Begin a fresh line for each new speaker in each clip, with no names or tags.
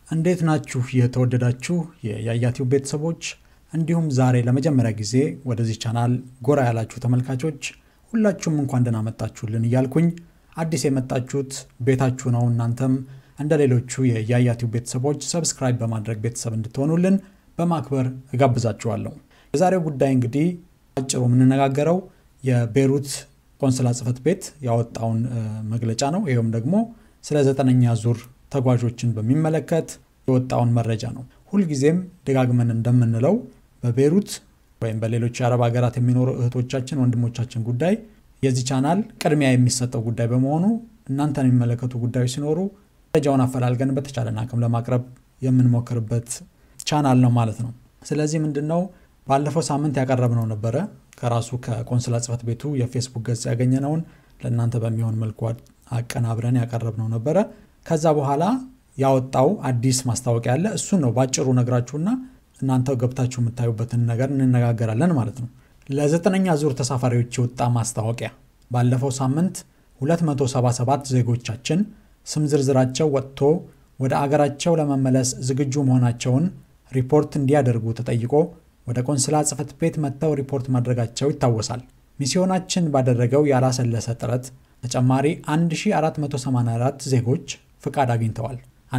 እንዴት ናችሁ የተወደዳችሁ የያያቲው ቤተሰቦች እንዲሁም ዛሬ ለመጀመሪያ ጊዜ ወደዚህ ቻናል ጎራ ያላችሁ ተመልካቾች ሁላችሁም እንኳን ደህና መጣችሁልን እያልኩኝ አዲስ የመጣችሁት ቤታችሁ ነው እናንተም እንደ ሌሎቹ የያያቲው ቤተሰቦች ሰብስክራይብ በማድረግ ቤተሰብ እንድትሆኑልን በማክበር እጋብዛችኋለሁ የዛሬው ጉዳይ እንግዲህ አጭሩ የምንነጋገረው የቤሩት ቆንስላ ጽህፈት ቤት ያወጣውን መግለጫ ነው ይኸውም ደግሞ ስለ ዘጠነኛ ዙር ተጓዦችን በሚመለከት የወጣውን መረጃ ነው ሁልጊዜም ደጋግመን እንደምንለው በቤሩት ወይም በሌሎች የአረብ ሀገራት የሚኖሩ እህቶቻችን ወንድሞቻችን ጉዳይ የዚህ ቻናል ቅድሚያ የሚሰጠው ጉዳይ በመሆኑ እናንተን የሚመለከቱ ጉዳዮች ሲኖሩ መረጃውን አፈላልገን በተቻለን አቅም ለማቅረብ የምንሞክርበት ቻናል ነው ማለት ነው ስለዚህ ምንድነው ባለፈው ሳምንት ያቀረብነው ነበረ ከራሱ ከቆንስላ ጽህፈት ቤቱ የፌስቡክ ገጽ ያገኘነውን ለእናንተ በሚሆን መልኩ አቀናብረን ያቀረብነው ነበረ ከዛ በኋላ ያወጣው አዲስ ማስታወቂያ አለ እሱን ነው ባጭሩ ነግራችሁና እናንተ ገብታችሁ የምታዩበትን ነገር እንነጋገራለን ማለት ነው ለዘጠነኛ ዙር ተሳፋሪዎች የወጣ ማስታወቂያ ባለፈው ሳምንት 277 ዜጎቻችን ስም ዝርዝራቸው ወጥቶ ወደ አገራቸው ለመመለስ ዝግጁ መሆናቸውን ሪፖርት እንዲያደርጉ ተጠይቆ ወደ ቆንስላ ጽህፈት ቤት መጥተው ሪፖርት ማድረጋቸው ይታወሳል ሚስዮናችን ባደረገው ያላሰለሰ ጥረት ተጨማሪ 1484 ዜጎች ፍቃድ አግኝተዋል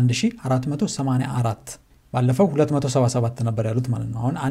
1484 ባለፈው 277 ነበር ያሉት ማለት ነው አሁን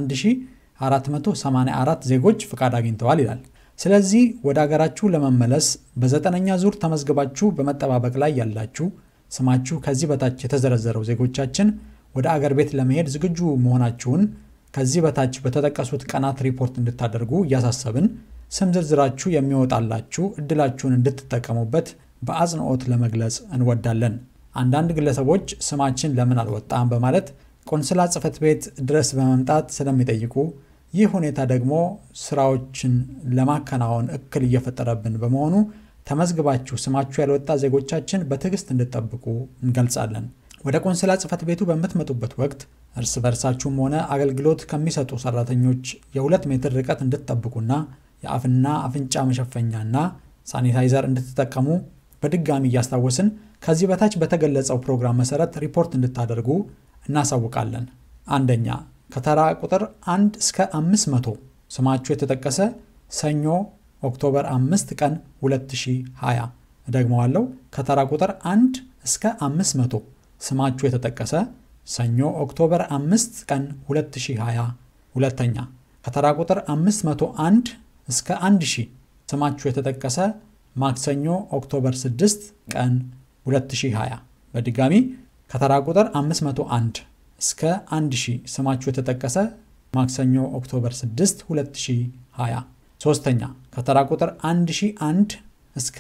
1484 ዜጎች ፍቃድ አግኝተዋል ይላል ስለዚህ ወደ አገራችሁ ለመመለስ በዘጠነኛ ዙር ተመዝግባችሁ በመጠባበቅ ላይ ያላችሁ ስማችሁ ከዚህ በታች የተዘረዘረው ዜጎቻችን ወደ አገር ቤት ለመሄድ ዝግጁ መሆናችሁን ከዚህ በታች በተጠቀሱት ቀናት ሪፖርት እንድታደርጉ እያሳሰብን ስም ዝርዝራችሁ የሚወጣላችሁ እድላችሁን እንድትጠቀሙበት በአጽንኦት ለመግለጽ እንወዳለን አንዳንድ ግለሰቦች ስማችን ለምን አልወጣም በማለት ቆንስላ ጽህፈት ቤት ድረስ በመምጣት ስለሚጠይቁ ይህ ሁኔታ ደግሞ ስራዎችን ለማከናወን እክል እየፈጠረብን በመሆኑ ተመዝግባችሁ ስማችሁ ያልወጣ ዜጎቻችን በትዕግስት እንድጠብቁ እንገልጻለን ወደ ቆንስላ ጽህፈት ቤቱ በምትመጡበት ወቅት እርስ በርሳችሁም ሆነ አገልግሎት ከሚሰጡ ሰራተኞች የሁለት ሜትር ርቀት እንድትጠብቁና የአፍና አፍንጫ መሸፈኛና ሳኒታይዘር እንድትጠቀሙ በድጋሚ እያስታወስን ከዚህ በታች በተገለጸው ፕሮግራም መሰረት ሪፖርት እንድታደርጉ እናሳውቃለን አንደኛ ከተራ ቁጥር 1 እስከ 500 ስማችሁ የተጠቀሰ ሰኞ ኦክቶበር 5 ቀን 2020 እደግመዋለሁ ከተራ ቁጥር 1 እስከ 500 ስማችሁ የተጠቀሰ ሰኞ ኦክቶበር 5 ቀን 2020 ሁለተኛ ከተራ ቁጥር 501 እስከ 1000 ስማችሁ የተጠቀሰ ማክሰኞ ኦክቶበር 6 ቀን 2020 በድጋሚ ከተራ ቁጥር 501 እስከ 1000 ስማችሁ የተጠቀሰ ማክሰኞ ኦክቶበር 6 2020 ሶስተኛ ከተራ ቁጥር 1001 እስከ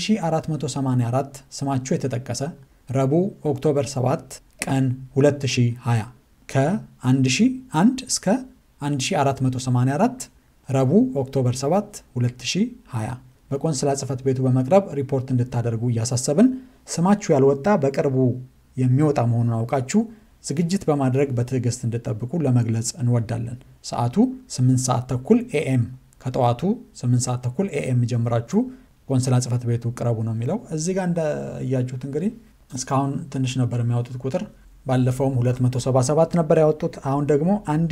1484 ስማችሁ የተጠቀሰ ረቡዕ ኦክቶበር 7 ቀን 2020 ከ1001 እስከ 1484 ረቡዕ ኦክቶበር 7 2020 በቆንስላ ጽህፈት ቤቱ በመቅረብ ሪፖርት እንድታደርጉ እያሳሰብን ስማችሁ ያልወጣ በቅርቡ የሚወጣ መሆኑን አውቃችሁ ዝግጅት በማድረግ በትዕግስት እንድጠብቁ ለመግለጽ እንወዳለን ሰዓቱ 8 ሰዓት ተኩል ኤኤም ከጠዋቱ 8 ሰዓት ተኩል ኤኤም ጀምራችሁ ቆንስላ ጽህፈት ቤቱ ቅረቡ ነው የሚለው እዚህ ጋር እንዳያችሁት እንግዲህ እስካሁን ትንሽ ነበር የሚያወጡት ቁጥር ባለፈውም 277 ነበር ያወጡት አሁን ደግሞ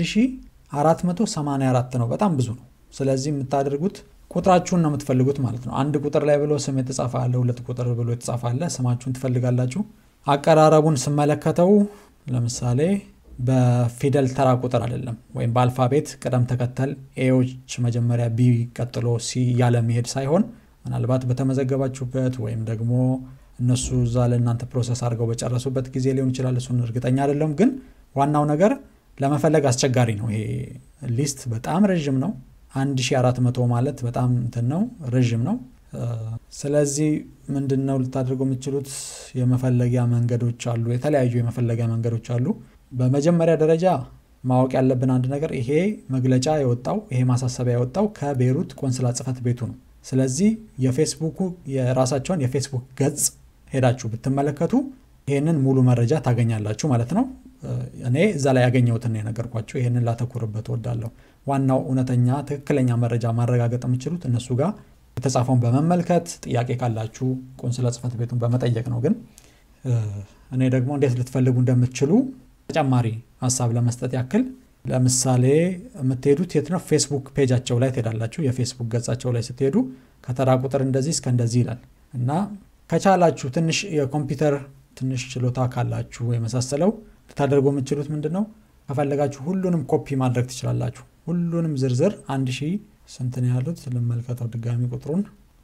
1484 ነው በጣም ብዙ ነው ስለዚህ የምታደርጉት ቁጥራችሁን ነው የምትፈልጉት ማለት ነው አንድ ቁጥር ላይ ብሎ ስም የተጻፈ አለ ሁለት ቁጥር ብሎ የተጻፈ አለ ስማችሁን ትፈልጋላችሁ አቀራረቡን ስመለከተው ለምሳሌ በፊደል ተራ ቁጥር አይደለም ወይም በአልፋቤት ቅደም ተከተል ኤዎች መጀመሪያ ቢ ቀጥሎ ሲ እያለ መሄድ ሳይሆን ምናልባት በተመዘገባችሁበት ወይም ደግሞ እነሱ እዛ ለእናንተ ፕሮሰስ አድርገው በጨረሱበት ጊዜ ሊሆን ይችላል እሱን እርግጠኛ አይደለም ግን ዋናው ነገር ለመፈለግ አስቸጋሪ ነው ይሄ ሊስት በጣም ረዥም ነው 1400 ማለት በጣም እንትን ነው ረዥም ነው ስለዚህ ምንድን ነው ልታደርጉ የምችሉት የመፈለጊያ መንገዶች አሉ የተለያዩ የመፈለጊያ መንገዶች አሉ በመጀመሪያ ደረጃ ማወቅ ያለብን አንድ ነገር ይሄ መግለጫ የወጣው ይሄ ማሳሰቢያ የወጣው ከቤሩት ቆንስላ ጽህፈት ቤቱ ነው ስለዚህ የፌስቡኩ የራሳቸውን የፌስቡክ ገጽ ሄዳችሁ ብትመለከቱ ይህንን ሙሉ መረጃ ታገኛላችሁ ማለት ነው እኔ እዛ ላይ ያገኘሁትን የነገርኳቸው ይህንን ላተኩርበት ወዳለሁ ዋናው እውነተኛ ትክክለኛ መረጃ ማረጋገጥ የምችሉት እነሱ ጋር የተጻፈውን በመመልከት ጥያቄ ካላችሁ ቆንስላ ጽህፈት ቤቱን በመጠየቅ ነው ግን እኔ ደግሞ እንዴት ልትፈልጉ እንደምትችሉ ተጨማሪ ሀሳብ ለመስጠት ያክል ለምሳሌ የምትሄዱት የት ነው? ፌስቡክ ፔጃቸው ላይ ትሄዳላችሁ። የፌስቡክ ገጻቸው ላይ ስትሄዱ ከተራ ቁጥር እንደዚህ እስከ እንደዚህ ይላል እና ከቻላችሁ ትንሽ የኮምፒውተር ትንሽ ችሎታ ካላችሁ የመሳሰለው ልታደርጉ የምትችሉት ምንድን ነው? ከፈለጋችሁ ሁሉንም ኮፒ ማድረግ ትችላላችሁ። ሁሉንም ዝርዝር አንድ ሺህ ስንት ነው ያሉት ልመልከተው ድጋሚ ቁጥሩን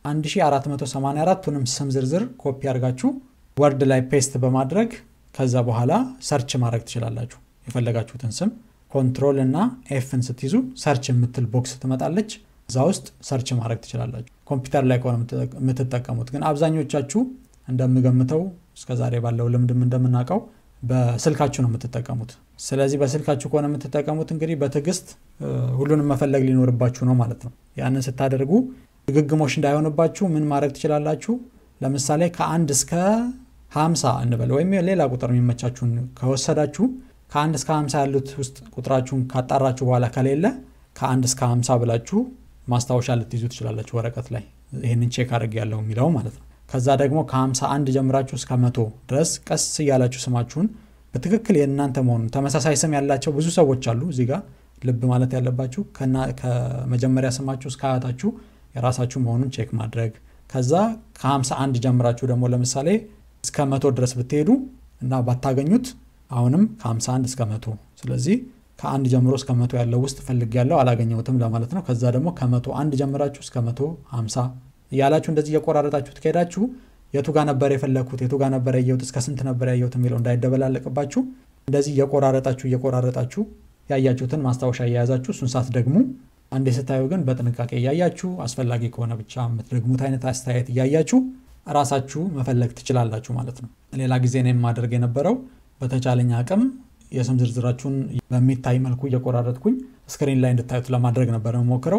1484ቱንም ስም ዝርዝር ኮፒ አድርጋችሁ ወርድ ላይ ፔስት በማድረግ ከዛ በኋላ ሰርች ማድረግ ትችላላችሁ። የፈለጋችሁትን ስም ኮንትሮል እና ኤፍን ስትይዙ ሰርች የምትል ቦክስ ትመጣለች። እዛ ውስጥ ሰርች ማድረግ ትችላላችሁ። ኮምፒውተር ላይ ከሆነ የምትጠቀሙት ግን አብዛኞቻችሁ እንደምገምተው እስከዛሬ ባለው ልምድም እንደምናውቀው በስልካችሁ ነው የምትጠቀሙት። ስለዚህ በስልካችሁ ከሆነ የምትጠቀሙት እንግዲህ በትዕግስት ሁሉንም መፈለግ ሊኖርባችሁ ነው ማለት ነው። ያንን ስታደርጉ ድግግሞሽ እንዳይሆንባችሁ ምን ማድረግ ትችላላችሁ? ለምሳሌ ከአንድ እስከ ሀምሳ እንበል ወይም ሌላ ቁጥር የሚመቻችሁን ከወሰዳችሁ ከአንድ እስከ ሀምሳ ያሉት ውስጥ ቁጥራችሁን ካጣራችሁ በኋላ ከሌለ ከአንድ እስከ ሀምሳ ብላችሁ ማስታወሻ ልትይዙ ትችላላችሁ ወረቀት ላይ ይህንን ቼክ አድርግ ያለው የሚለው ማለት ነው። ከዛ ደግሞ ከ51 ጀምራችሁ እስከ መቶ ድረስ ቀስ እያላችሁ ስማችሁን በትክክል የእናንተ መሆኑን ተመሳሳይ ስም ያላቸው ብዙ ሰዎች አሉ። እዚህ ጋር ልብ ማለት ያለባችሁ ከመጀመሪያ ስማችሁ እስከ አያታችሁ የራሳችሁ መሆኑን ቼክ ማድረግ። ከዛ ከ51 ጀምራችሁ ደግሞ ለምሳሌ እስከ መቶ ድረስ ብትሄዱ እና ባታገኙት አሁንም ከ51 እስከ መቶ ስለዚህ ከአንድ ጀምሮ እስከ መቶ ያለው ውስጥ ፈልግ ያለው አላገኘሁትም ለማለት ነው። ከዛ ደግሞ ከመቶ አንድ ጀምራችሁ እስከ መቶ 50 እያላችሁ እንደዚህ እየቆራረጣችሁ ትሄዳችሁ። የቱ ጋር ነበር የፈለግኩት የቱ ጋር ነበር ያየሁት እስከ ስንት ነበር ያየሁት የሚለው እንዳይደበላለቅባችሁ እንደዚህ እየቆራረጣችሁ እየቆራረጣችሁ ያያችሁትን ማስታወሻ እየያዛችሁ እሱን ሳት ደግሞ አንዴ ስታዩ ግን በጥንቃቄ እያያችሁ አስፈላጊ ከሆነ ብቻ የምትደግሙት አይነት አስተያየት እያያችሁ ራሳችሁ መፈለግ ትችላላችሁ ማለት ነው። ሌላ ጊዜ ነው የማደርግ የነበረው በተቻለኝ አቅም የስም ዝርዝራችሁን በሚታይ መልኩ እየቆራረጥኩኝ ስክሪን ላይ እንድታዩት ለማድረግ ነበር የምሞክረው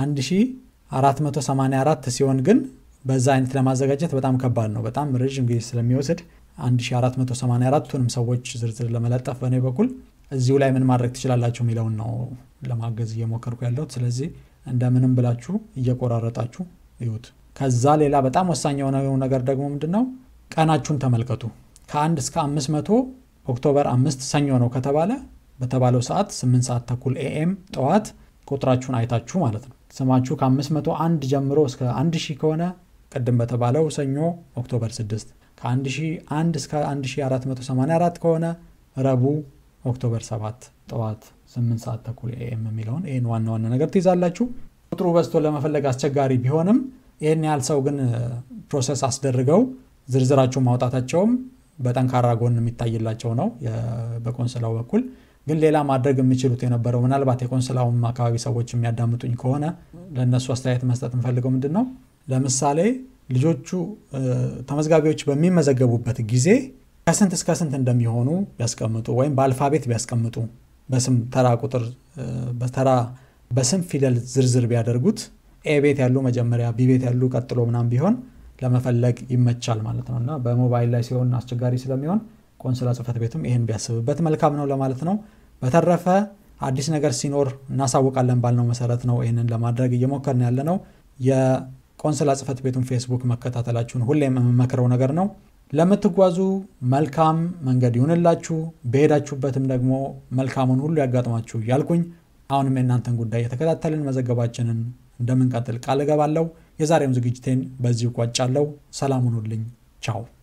1484 ሲሆን ግን በዛ አይነት ለማዘጋጀት በጣም ከባድ ነው። በጣም ረዥም ጊዜ ስለሚወስድ 1484ቱንም ሰዎች ዝርዝር ለመለጠፍ በእኔ በኩል እዚሁ ላይ ምን ማድረግ ትችላላችሁ የሚለውን ነው ለማገዝ እየሞከርኩ ያለሁት። ስለዚህ እንደምንም ብላችሁ እየቆራረጣችሁ ይሁት። ከዛ ሌላ በጣም ወሳኝ የሆነው ነገር ደግሞ ምንድን ነው? ቀናችሁን ተመልከቱ። ከአንድ እስከ 500 ኦክቶበር አምስት ሰኞ ነው ከተባለ በተባለው ሰዓት 8 ሰዓት ተኩል ኤኤም ጠዋት ቁጥራችሁን አይታችሁ ማለት ነው። ስማችሁ ከ501 ጀምሮ እስከ 1000 ከሆነ ቅድም በተባለው ሰኞ ኦክቶበር 6፣ ከ1001 እስከ 1484 ከሆነ ረቡዕ ኦክቶበር 7 ጠዋት 8 ሰዓት ተኩል ኤኤም የሚለውን ይህን ዋና ዋና ነገር ትይዛላችሁ። ቁጥሩ በዝቶ ለመፈለግ አስቸጋሪ ቢሆንም ይህን ያህል ሰው ግን ፕሮሰስ አስደርገው ዝርዝራችሁን ማውጣታቸውም በጠንካራ ጎን የሚታይላቸው ነው። በቆንስላው በኩል ግን ሌላ ማድረግ የሚችሉት የነበረው ምናልባት የቆንስላውም አካባቢ ሰዎች የሚያዳምጡኝ ከሆነ ለእነሱ አስተያየት መስጠት የምፈልገው ምንድን ነው፣ ለምሳሌ ልጆቹ ተመዝጋቢዎች በሚመዘገቡበት ጊዜ ከስንት እስከ ስንት እንደሚሆኑ ቢያስቀምጡ ወይም በአልፋቤት ቢያስቀምጡ በስም ተራ ቁጥር በተራ በስም ፊደል ዝርዝር ቢያደርጉት ኤ ቤት ያሉ መጀመሪያ ቢ ቤት ያሉ ቀጥሎ ምናም ቢሆን ለመፈለግ ይመቻል ማለት ነው እና በሞባይል ላይ ሲሆን አስቸጋሪ ስለሚሆን ቆንስላ ጽሕፈት ቤቱም ይህን ቢያስብበት መልካም ነው ለማለት ነው። በተረፈ አዲስ ነገር ሲኖር እናሳውቃለን ባልነው መሰረት ነው ይህንን ለማድረግ እየሞከርን ያለ ነው። የቆንስላ ጽሕፈት ቤቱን ፌስቡክ መከታተላችሁን ሁሌም የምመክረው ነገር ነው። ለምትጓዙ መልካም መንገድ ይሁንላችሁ፣ በሄዳችሁበትም ደግሞ መልካሙን ሁሉ ያጋጥማችሁ እያልኩኝ አሁንም የእናንተን ጉዳይ የተከታተልን መዘገባችንን እንደምንቀጥል ቃል እገባለሁ። የዛሬውን ዝግጅቴን በዚሁ ቋጫለሁ። ሰላም ሁኑልኝ። ቻው